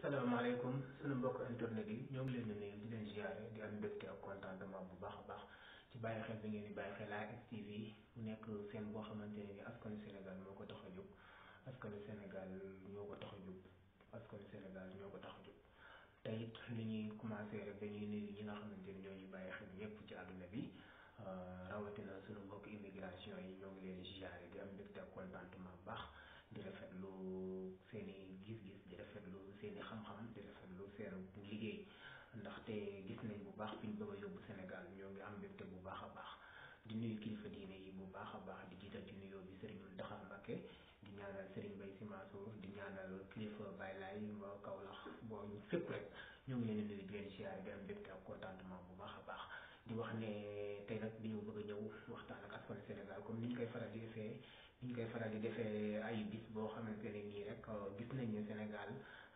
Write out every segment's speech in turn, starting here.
asalaamaaleykum sunu mbokk internet yi ñoo ngi leen di nuyu di leen ziare di am mbégte ak contentement bu baax a baax ci bàyyi xel bi ngeen di bàyyi xel ASTV mu nekk seen boo xamante ne ni askanu Sénégal moo ko tax a jóg askanu Sénégal ñoo ko tax a jóg askanu Sénégal ñoo ko tax a jóg te it li ñuy commencé rek dañuy nuyu ñi nga xamante ni ñoo ñu bàyyi xel ñëpp ci àdduna bi rawatina sunu mbokk immigration yi ñoo ngi leen di ziare di am mbégte ak contentement bu baax. di rafetlu seen i gis-gis di rafetlu seen i xam-xam di rafetlu seen liggéey ndaxte gis nañ bu baax fi ñu bëgg a yóbbu Sénégal ñoo ngi am mbégte bu baax a baax di nuyu kilifa diine yi bu baax a baax di jiital ci nuyoo bi Serigne Mountakha Mbacké di ñaanal Serigne Mbaye Sy Mansour di ñaanal kilifa Baye Laye ba Kaolack boo fépp rek ñoo ngi leen di nuyu di leen siyaare di am mbégte ak contentement bu baax a baax di wax ne tey nag dañoo bëgg a ñëw waxtaan ak askanu Sénégal comme ni ñu koy faral di defee. ni ñu koy faral di defee ay bis boo xamante ne nii rek gis nañ ne Sénégal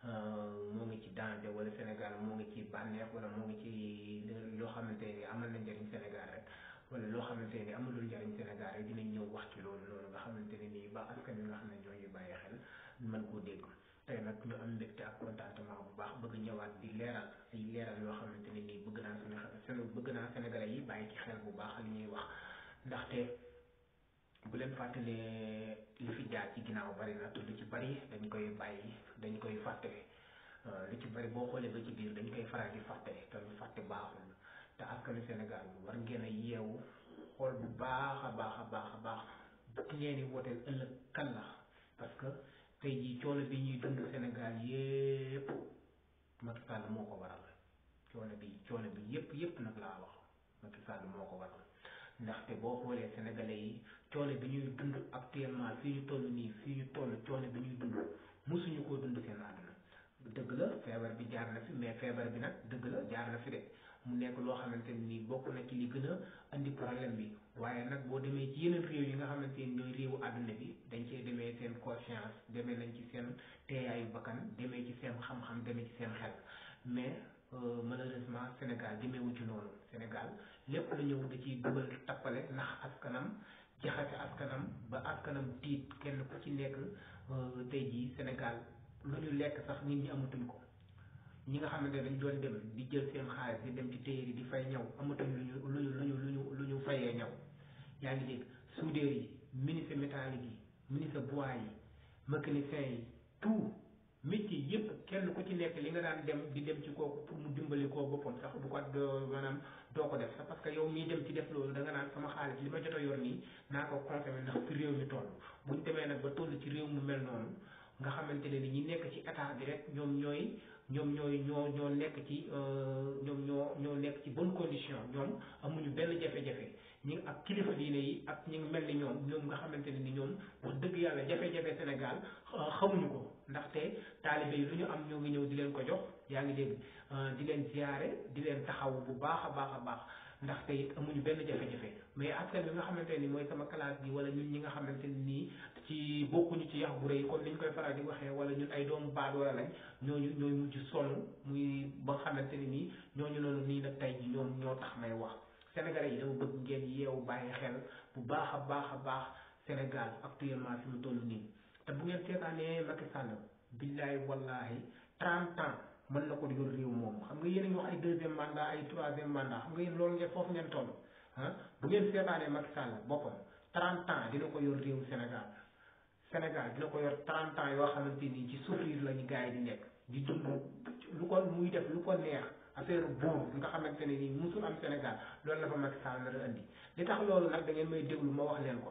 moo ngi ci danger wala Sénégal moo ngi ci bànneex wala moo ngi ci loo xamante ne amal na njëriñ Sénégal rek wala loo xamante ne amalul njëriñ Sénégal rek dinañ ñëw wax ci loolu noonu nga xamante ne nii ba askan wi nga xam ne ñoo ñuy bàyyi xel mën koo dégg tey nag ñu am mbégte ak contentement bu baax bëgg ñëwaat di leeral ay leeral yoo xamante ne nii bëgg naa suñu bëgg naa Sénégalais yi bàyyi ci xel bu baax li ñuy wax ndaxte. bu leen fàttalee li fi jaar ci ginnaaw bari na te lu ci bari dañ koy bàyyi dañ koy fàtte lu ci bari boo xoolee ba ci biir dañ koy faral di fàtte te lu fàtte baaxul te askanu Sénégal war ngeen a yeewu xool bu baax a baax a baax a baax ki ngeen di wooteel ëllëg kan la parce que tey jii coono bi ñuy dund Sénégal yépp Macky Sall moo ko waral coono bi coono bi yépp yépp nag laa wax Macky Sall moo ko waral ndaxte boo xoolee sénégalais yi coono bi ñuy dund actuellement fii ñu toll nii fii ñu toll coono bi ñuy dund mosuñu koo dund seen àdduna dëgg la feebar bi jaar na fi mais feebar bi nag dëgg la jaar na fi de mu nekk loo xamante nii bokk na ci li gën a andi problème bi waaye nag boo demee ci yeneen réew yi nga xamante ni ñooy réewu àdduna bi dañ cee demee seen conscience demee nañ ci seen teeyaayu bakkan demee ci seen xam-xam demee ci seen xel mais malheureusement Sénégal demeewu ci noonu Sénégal lépp la ñëw da ciy dugal tappale ndax askanam jaxase askanam ba askanam tiit kenn ku ci nekk tey jii Sénégal lu ñu lekk sax nit ñi amatuñ ko ñi nga xamante ne dañ doon dem di jël seen xaalis di dem ci téere di fay ñaw amatuñ lu ñu lu ñu lu ñu lu ñu lu ñu fayee ñaw yaa ngi dégg soudeur yi menuisier métallique yi menuisier bois yi mécanicien yi tout métier yëpp kenn ku ci nekk li nga daan dem di dem ci kooku pour mu dimbali koo boppam sax bu ko maanaam doo ko def sax parce que yow miy dem ci def loolu da nga naan sama xaalis li ma jot a yor nii naa ko consommé ndax fi réew mi toll buñ demee nag ba toll ci réew mu mel noonu nga xamante ne ni ñi nekk ci état bi rek ñoom ñooy ñoom ñooy ñoo ñoo nekk ci ñoom ñoo ñoo nekk ci bonne condition ñoom amuñu benn jafe-jafe ñi ak kilifa diine yi ak ñi mel ni ñoom ñoom nga xamante ne ni ñoom wax dëgg yàlla jafe-jafe Sénégal xamuñu ko ndaxte taalibe yi lu ñu am ñoo ngi ñëw di leen ko jox yaa ngi dégg di leen ziyaare di leen taxaw bu baax a baax a baax ndaxte it amuñu benn jafe-jafe mais askan bi nga xamante ni mooy sama classe bi wala ñun ñi nga xamante ni nii ci bokkuñu ci yax bu rëy comme ni ñu koy faral di waxee wala ñun ay doomu baadoola lañ ñooñu ñooy mujj sonn muy ba nga xamante ni nii ñooñu noonu nii nag tey ji ñoom ñoo tax may wax sénégalais yi dama bëgg ngeen yeewu bàyyi xel bu baax a baax a baax Sénégal actuellement fi mu toll nii te bu ngeen seetaanee Macky Sall billaay wallahi trente ans mën na ko yor réew moom xam nga yéen a ngi wax ay deuxième mandat ay troisième mandat xam nga yéen loolu ngeen foofu ngeen toll ah bu ngeen seetaanee Macky Sall boppam trente ans dina ko yor réew Sénégal Sénégal dina ko yor trente ans yoo xamante nii ci souffrir la ñu gars yi di nekk di dund lu ko muy def lu ko neex affaire buur nga xamante ne nii musul am Sénégal loolu la fa Macky Sall nar a andi li tax loolu nag da ngeen may déglu ma wax leen ko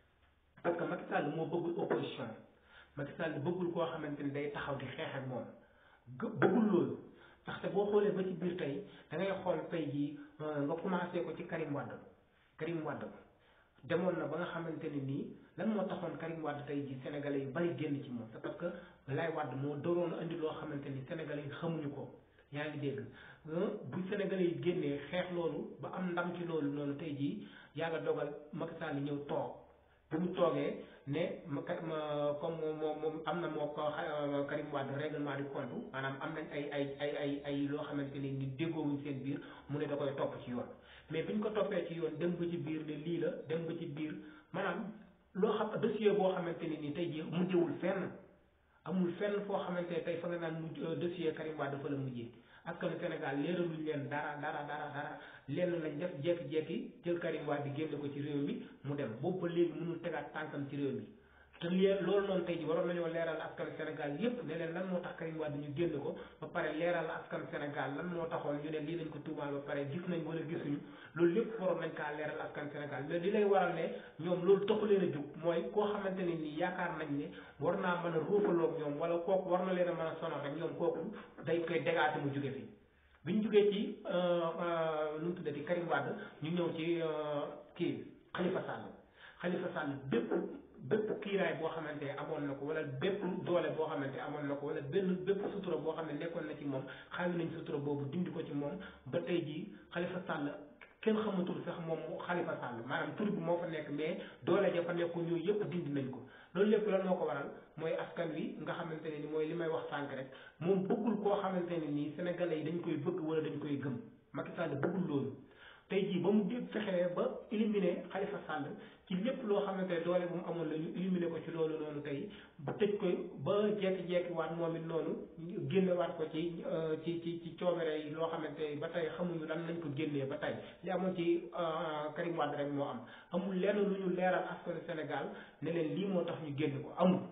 parce que Macky Sall moo bëggul opposition Macky Sall bëggul koo xamante ni day taxaw di xeex ak moom bëggul loolu ndaxte boo xoolee ba ci biir tey da ngay xool tey jii nga commencé ko ci Karim Wade Karim Wade demoon na ba nga xamante ne nii lan moo taxoon Karim Wade tey jii sénégalais yu bari génn ci moom c'est parce que Laye Wade moo doroon andi loo xamante ni sénégalais yi xamuñu ko yaa ngi dégg bu sénégalais yi génnee xeex loolu ba am ndam ci loolu noonu tey jii yàlla dogal Macky Sall ñëw toog bi mu toogee ne ma comme moom moom am na moo ko Karim Wade règlement du compte maanaam am nañ ay ay ay ay ay loo xamante ne ni déggoowuñ seen biir mu ne da koy topp ci yoon mais biñ ko toppee ci yoon dem ba ci biir ne lii la dem ba ci biir maanaam loo xam dossier boo xamante ne ni tey jii mujjewul fenn amul fenn foo xamante ne tey fa nga naan mujj dossier Karim Wade dafa la mujjee askanu Sénégal leeraluñ leen dara dara dara dara lenn lañ def jekki-jekki jël Karim Wade di génne ko ci réew mi mu dem boobu ba léegi mënul tegaat tànkam ci réew mi te lii loolu noonu tey ji waroon nañoo leeral askan Sénégal yépp ne leen lan moo tax Karim Wade ñu génn ko ba pare leeral askan Sénégal lan moo taxoon ñu ne lii lañ ko tuumaal ba pare gis nañ wala gisuñu loolu lépp waroon nañ kaa leeral askan Sénégal mais li lay waral ne ñoom loolu taxu leen a jug mooy koo xamante ne nii yaakaar nañ ne war naa mën a ruufaloog ñoom wala kooku war na leen a mën a sonal rek ñoom kooku day koy dégaate mu jóge fi bi ñu jógee ci nu mu tuddati Karim Wade ñu ñëw ci kii Khalifa Sall Khalifa Sall bépp bépp kiiraay boo xamante ne amoon na ko wala bépp doole boo xamante amoon na ko wala benn bépp sutura boo xam ne nekkoon na ci moom xaawi nañ sutura boobu dindi ko ci moom ba tey jii Khalifa Sall kenn xamatul sax moom Khalifa Sall maanaam tur bi moo fa nekk mais doole ja fa nekk ñooyu yëpp dindi nañ ko loolu lépp lan moo ko waral mooy askan wi nga xamante ne ni mooy li may wax sànq rek moom bëggul koo xamante ne nii sénégalais yi dañ koy bëgg wala dañ koy gëm Macky Sall bëggul loolu tey jii ba mu dé fexee ba éliminer Khalifa Sall ci lépp loo xamante ne doole bu mu amoon la ñu éliminer ko ci loolu noonu tey ba tëj ko ba jekki-jekki waat moom it noonu génne waat ko ci ci ci ci coobere yi loo xamante ba tey xamuñu lan lañ ko génnee ba tey li amoon ci Karim Wade rek moo am amul lenn lu ñu leeral askanu Sénégal ne leen lii moo tax ñu génn ko amul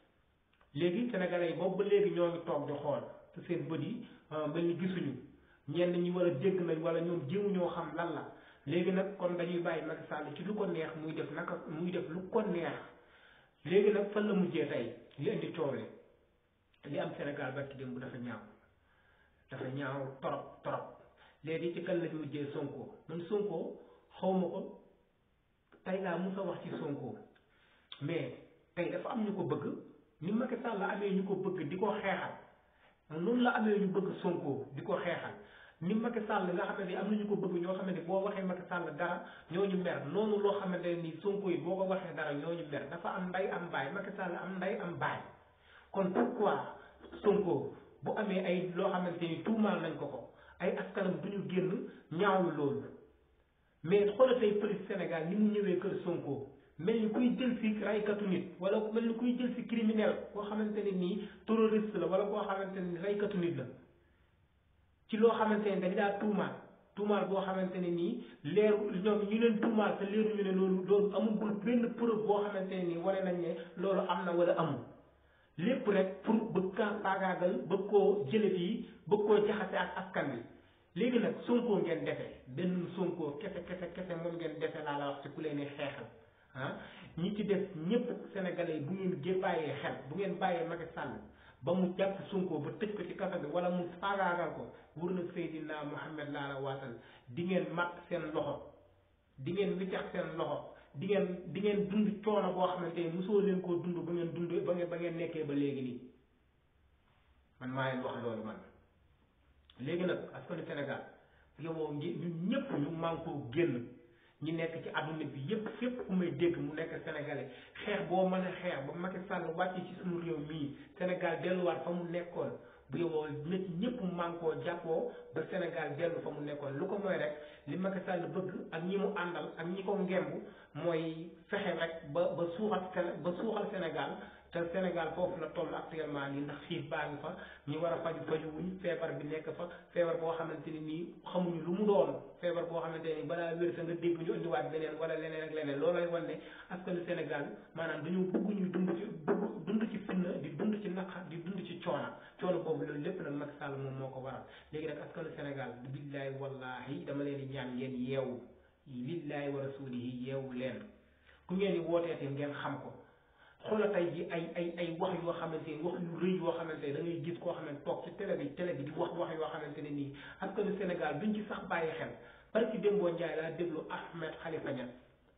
léegi sénégalais yi boobu ba léegi ñoo ngi toog di xool te seen bët yi mel ni gisuñu ñenn ñi war a dégg nañ wala ñoom jéemu ñoo xam lan la léegi nag kon dañuy bàyyi Macky Sall ci lu ko neex muy def naka muy def lu ko neex léegi nag fan la mujjee tey li indi coow li li am Sénégal barki démb dafa ñaaw dafa ñaaw torop torop léegi ci kan lañ mujjee Sonko man Sonko xawma ko tey laa musa wax ci Sonko mais tey dafa am ñu ko bëgg ni Macky Sall la amee ñu ko bëgg di ko xeexal noonu la amee ñu bëgg Sonko di ko xeexal ni Macky Sall nga xamante ni am na ñu ko bëgg ñoo xamante ni boo waxee Macky Sall dara ñooñu mer noonu loo xamante ne nii Sonko yi boo ko waxee dara ñooñu mer dafa am nday am baay Macky Sall am nday am baay kon pourquoi Sonko bu amee ay loo xamante ni tuumaal nañ ko ko ay askanam du ñu génn ñaawlu loolu mais xoolal tey police Sénégal ni mu ñëwee kër Sonko mel ni kuy jël si raykatu nit wala mel ni kuy jël si criminel koo xamante ne nii terroriste la wala koo xamante ne raykatu nit la ci loo xamante ne dañ daa tuumaal tuumaal boo xamante ne nii leeru ñoom ñu leen tuumaal te leeruñu ne loolu loolu amul benn preuve boo xamante ne nii wane nañ ne loolu am na wala amul lépp rek pour bëgg kaa faagaagal bëgg koo jële fii bëgg koo jaxase ak askan bi léegi nag Sonko ngeen defe benn Sonko kese kese kese moom ngeen defe laa la wax ci ku leen di xeexal ah ñi ci def ñëpp sénégalais yi bu ngeen gé bàyyee xel bu ngeen bàyyee Macky Sall ba mu jàpp Sonko ba tëj ko ci kaso bi wala mu faagaagal ko wur na Seydina Muhammad laa la waatal di ngeen mat seen loxo di ngeen wiccax seen loxo di ngeen di ngeen dund coono boo xamante ni mosoo leen koo dund ba ngeen dund ba ngeen ba ngeen nekkee ba léegi nii man maa leen wax loolu man léegi nag askanu Sénégal yow ngi ñun ñëpp ñu mànkoo génn ñi nekk ci àdduna bi yépp fépp ku may dégg mu nekk sénégalais xeex boo mën a xeex ba Macky Sall wàcc ci suñu réew mii Sénégal delluwaat fa mu nekkoon bu yowoo nit ñëpp mànkoo jàppoo ba Sénégal dellu fa mu nekkoon lu ko mooy rek li Macky Sall bëgg ak ñi mu àndal ak ñi ko ngemb mooy fexe rek ba ba suuxal ba suuxal Sénégal te Sénégal foofu la toll actuellement nii ndax xiif baa ngi fa ñi war a faju faju wuñ feebar bi nekk fa feebar boo xamante ni nii xamuñu lu mu doon feebar boo xamante ni balaa wér sa nga dégg ñu indiwaat beneen wala leneen ak leneen loolu lay wan ne askanu Sénégal maanaam dañoo bëgg ñu dund ci bëgg dund ci fitna di dund ci naqar di dund ci coona coono boobu loolu lépp nag Macky Sall moom moo ko waral léegi nag askanu Sénégal billahi wallahi dama leen di ñaan ngeen yeewu lillahi wa rasulihi yeewu leen ku ngeen di wooteete ngeen xam ko xoola tey ji ay ay ay wax yoo xamante ni wax yu rëy yoo xamante ne da ngay gis koo xamante toog ci télé bi télé bi di wax wax yoo xamante ne nii askanu Sénégal duñ ci sax bàyyi xel parce que Dembo Ndiaye laa déglu Ahmed Khalifa Niass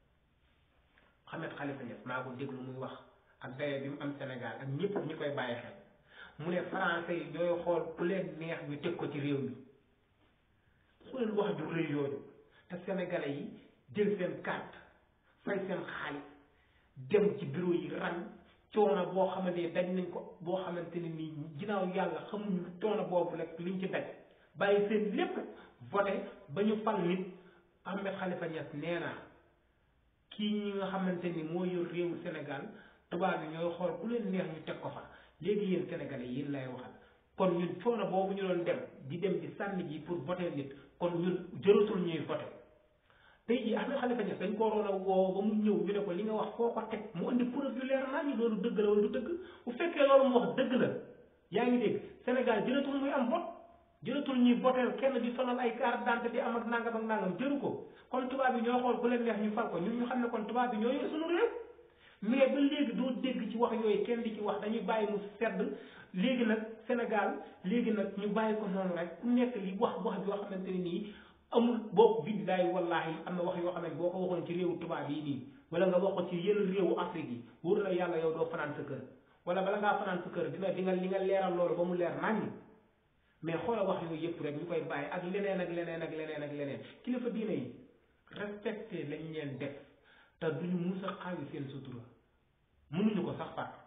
Ahmed Khalifa Niass maa ko déglu muy wax ak daye bi mu am Sénégal ak ñëpp ñu koy bàyyi xel mu ne français yi ñooy xool ku leen neex ñu teg ko ci réew mi xoolal wax ju rëy yooyu te sénégalais yi jël seen carte fay seen xaalis dem ci bureau yi ran coono boo xamante ne daj nañ ko boo xamante ne nii ginnaaw yàlla xamuñu coono boobu rek liñ ci daj bàyyi seen lépp voté ba ñu fal nit Ahmed Khalifa Niass nee na kii ñi nga xamante ni moo yor réewu Sénégal tubaab yi ñooy xool ku leen neex ñu teg ko fa léegi yéen sénégalais yéen lay waxal kon ñun coono boobu ñu doon dem di dem di sànni ji pour voter nit kon ñun jëratul ñuy voter tey jii Ahmed Khalifa Niass dañ ko waroon a woo ba mu ñëw ñu ne ko li nga wax foo ko teg mu indi preuve yu leer naa ñu loolu dëgg la wala du dëgg bu fekkee loolu mu wax dëgg la yaa ngi dégg Sénégal jëratul muy am vote jëratul ñuy voter kenn di sonal ay carte d'identité di am ak nangam ak nangam jëru ko kon tubaab bi ñoo xool ku leen neex ñu fal ko ñun ñu xam ne kon tubaab bi ñoo yor suñu réew mais ba léegi doo dégg ci wax yooyu kenn di ci wax dañuy bàyyi mu sedd léegi nag Sénégal léegi nag ñu bàyyi ko noonu rek ku nekk li wax wax yoo xamante ne nii amul boo billaay wallaahi am na wax yoo xam ne boo ko waxoon ci réewu tubaab yi nii wala nga wax ko ci yenn réewu Afrique yi wóor na yàlla yow doo fanaan sa kër wala bala ngaa fanaan sa kër dina di nga li nga leeral loolu ba mu leer naññ mais xoola wax yooyu yëpp rek ñu koy bàyyi ak leneen ak leneen ak leneen ak leneen kilifa diine yi respecté lañ leen def te duñu mus a xaawi seen sutura mënuñu ko sax far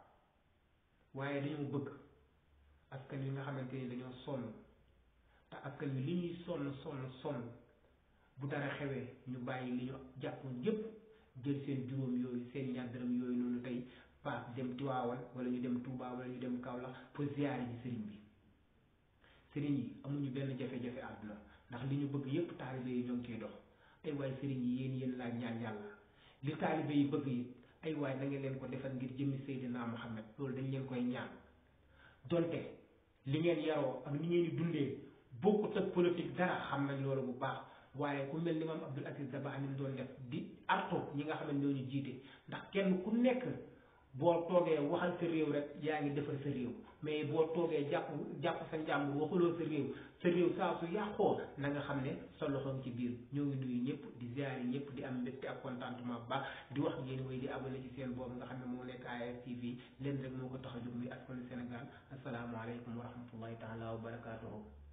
waaye dañoo bëgg askan wi nga xamante ni dañoo sonn te askan wi li ñuy sonn sonn sonn bu dara xewee ñu bàyyi li ñu jàppoon yépp jël seen juróom yooyu seen ñaar dërëm yooyu noonu tey paas dem Tiwaawan wala ñu dem Touba wala ñu dem Kaolack pour ziyaare ji sëriñ bi sëriñ yi amuñu benn jafe-jafe àdduna ndax li ñu bëgg yépp taalibe yi ñoo ngi ciy dox ay waay sëriñ yi yéen yéen laaj ñaan yàlla li taalibe yi bëgg yi ay waay da ngeen leen ko defal ngir jëmmi Seydina Muhammad loolu dañ leen koy ñaan donte li ngeen yaroo ak ni ngeen di dundee bokkut ak politique dara xam nañ loolu bu baax waaye ku mel ni maam Abdul Aziz Dabakh ni mu doon def di artu ñi nga xam ne ñoo ñu jiite ndax kenn ku nekk boo toogee waxal sa réew rek yaa ngi defal sa réew mais boo toogee jàpp jàpp sa njàmbur waxuloo sa réew sa réew saa su yàqoo na nga xam ne sa loxo ci biir ñoo ngi nuyu ñëpp di ziare ñëpp di am mbégte ak contentement bu baax di wax ngeen way di abonné ci seen boobu nga xam ne moo nekk ASTV leen rek moo ko tax a jóg muy askanu Sénégal asalaamaaleykum wa rahmatullahi taala wa barakaatuhu